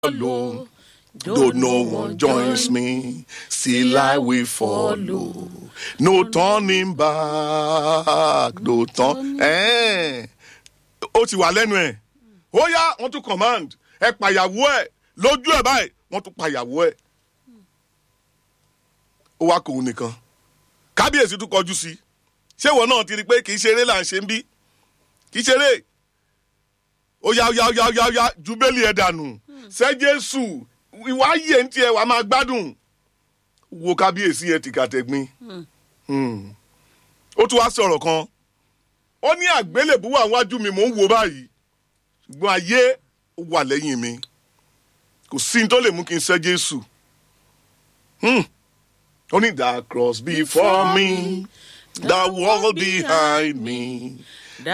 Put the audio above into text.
follow. Though no one joins me, still I will follow. No turning back, no turn. Eh. Ó ti wà lẹ́nu ẹ̀. Ó yá, wọ́n tún command. Ẹ pàyàwó ẹ̀. Lójú ẹ̀ báyìí, wọ́n tún pàyàwó ẹ̀. Ó wá kòun nìkan. Kábíyèsí tún kọjú sí. Ṣé ìwọ náà ti rí i pé kì í ṣeré là ń ṣe ń bí? Kì í ṣeré. Ó yá ó yá ó yá ó yá ó yá ju bẹ́ẹ̀lì ẹ̀ dànù. Ṣé Jésù ìwà yẹ ń tiẹ̀ wàá máa gbádùn wo kábíyèsí ẹ tìkàtẹ̀gbin ó tún wá sọ̀rọ̀ kan ó ní àgbélébú wà wájú mi mò ń wo báyìí ṣùgbọ́n ayé ó wà lẹ́yìn mi kò sí ní tó lè mú kí n ṣẹ́ Jésù ó ní the cross before me the world behind me